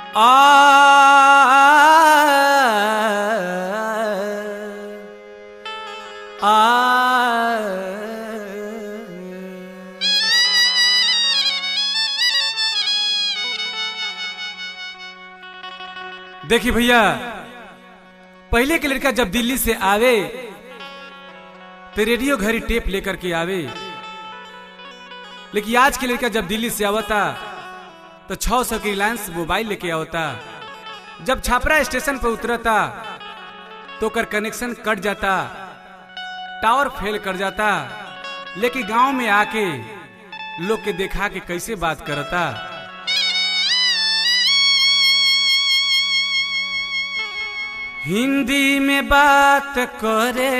आ आ देखिए भैया पहले के लड़का जब दिल्ली से आवे तो रेडियो घड़ी टेप लेकर के आवे लेकिन आज के लड़का जब दिल्ली से आवता तो छह सौ की रिलायंस मोबाइल लेके आवता जब छापरा स्टेशन पर उतरता तो कर कनेक्शन कट जाता टावर फेल कर जाता लेकिन गांव में आके लोग के देखा के कैसे बात करता हिंदी में बात करे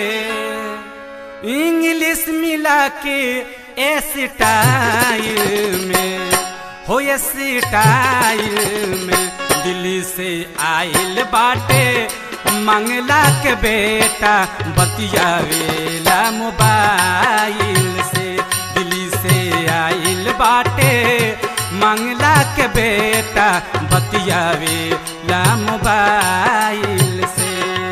इंग्लिश मिला के स्टाइल में हो स्टाइल में दिल्ली से आइल बाटे मंगला के बेटा बतियावेला मोबाइल से दिल्ली से आइल बाटे मंगला के बेटा बतियावेला मोबाइल से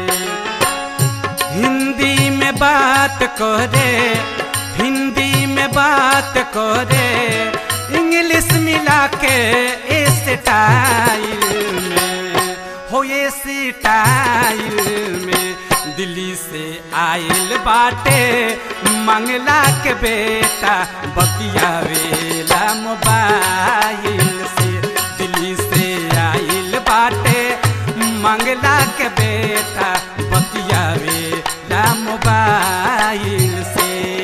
हिंदी में बात करे हिंदी में बात करे इंग्लिश मिला के स्टाइल में हो ये स्टाइल में दिल्ली से आइल बाटे मंगला के बेटा बतियावेला मोबाइल से दिल्ली से आइल बाटे मंगला के बेटा बतियावेला मोबाइल से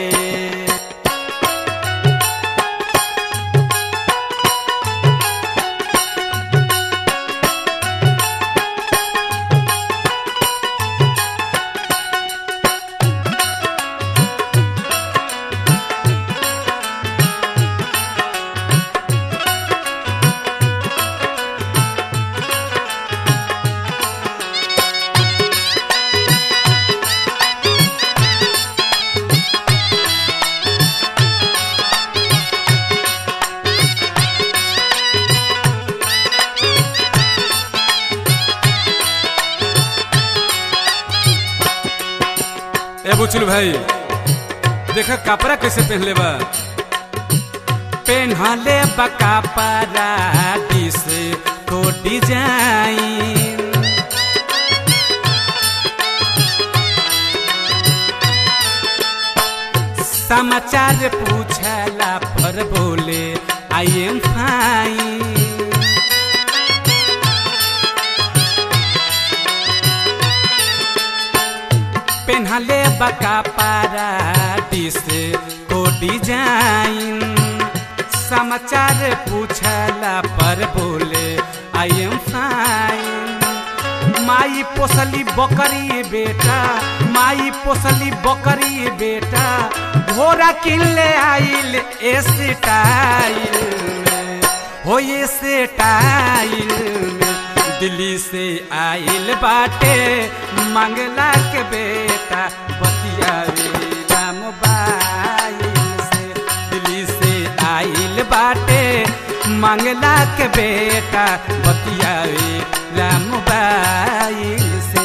ए बुचुल भाई देखा कपड़ा कैसे पहनले बा पहनले बा कपड़ा डिस को डिजाइन समाचार पूछला पर बोले आई एम फाइन पेन्हले बका पारा डिस को डिजाइन समाचार पूछला पर बोले आई एम फाइन माई पोसली बकरी बेटा माई पोसली बकरी बेटा घोड़ा किन ले आइल स्टाइल में हो ये स्टाइल में दिल्ली से आइल बाटे मंगला के बेटा बतियावेला मोबाइल से दिल्ली से आइल बाटे मंगला के बेटा बतियावेला मोबाइल से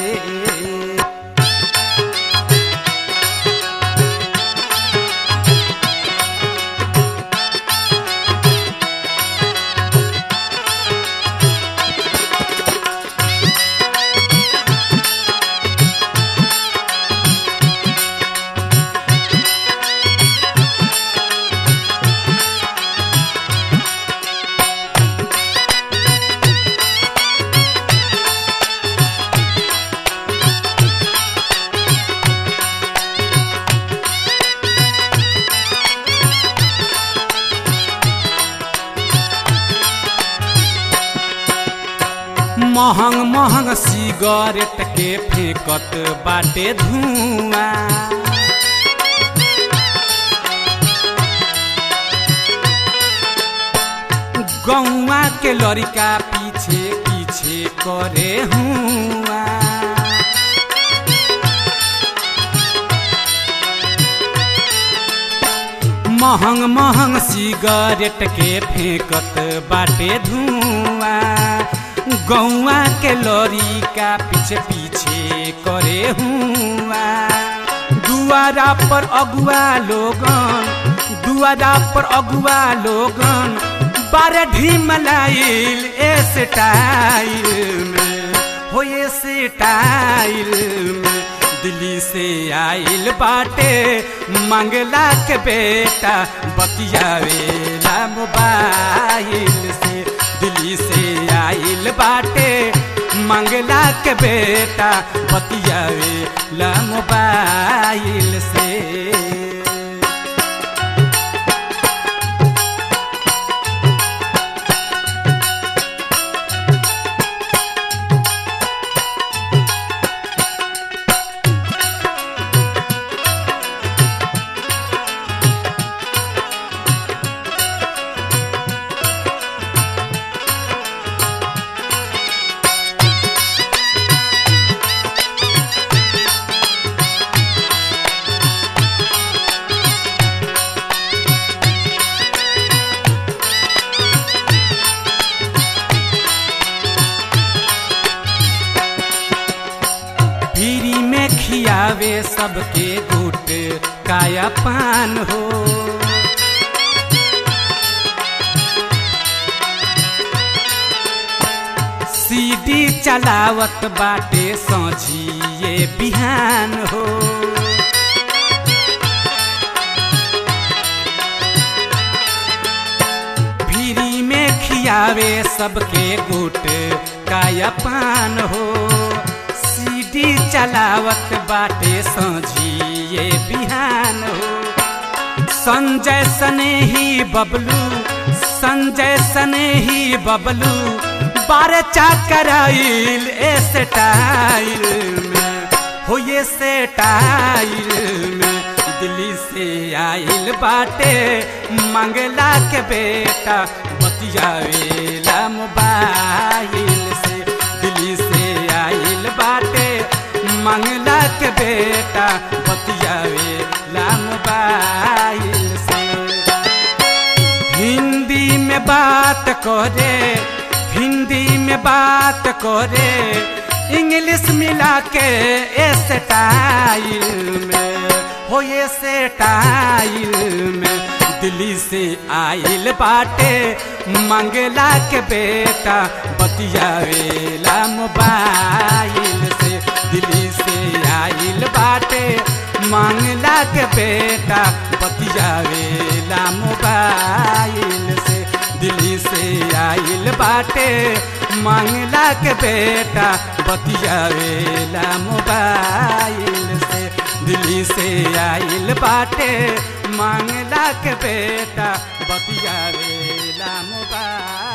महंग महंग सिगरेट के फेंकत बाटे धुआं गौआ के लड़का पीछे पीछे करे हुआ महंग महंग सिगरेट के फेंकत बाटे धुआं गौआ के लॉरी का पीछे पीछे करे हुआ दुआरा पर अगुआ लोगन दुआरा पर अगुआ लोगन बारह ढीमलाइल ए स्टाइल में हो ये स्टाइल में दिल्ली से आइल बाटे मंगला के बेटा बतियावेला मोबाइल से दिल्ली से आइल बाटे मंगला के बेटा बतियावेला मोबाइल से पीरी में खियावे सबके गुट काया पान हो सीडी चलावत बाटे सोझिए बिहान हो फ्री में खियावे सबके गुट काया पान हो सीडी चलावत बाटे सोझिए बिहान हो संजय सने ही बबलू संजय सने ही बबलू बारे चाकराइल ए स्टाइल में हो ये स्टाइल में दिल्ली से आइल बाटे मंगला के बेटा बतियावेला मोबाइल से दिल्ली से आइल बाटे मंगला के बेटा बतियावेला मोबाइल से हिंदी में बात करे हिंदी में बात करे इंग्लिश मिला के स्टाइल में हो ये स्टाइल में दिल्ली से आइल बाटे मंगला के बेटा बतियावेला मोबाइल से दिल्ली से आइल बाटे मंगला के बेटा बतियावेला मोबाइल से दिल्ली से आइल बाटे मंगला के बेटा बतियावेला मोबाइल से दिल्ली से आइल बाटे मंगला के बेटा बतियावेला मोबाइल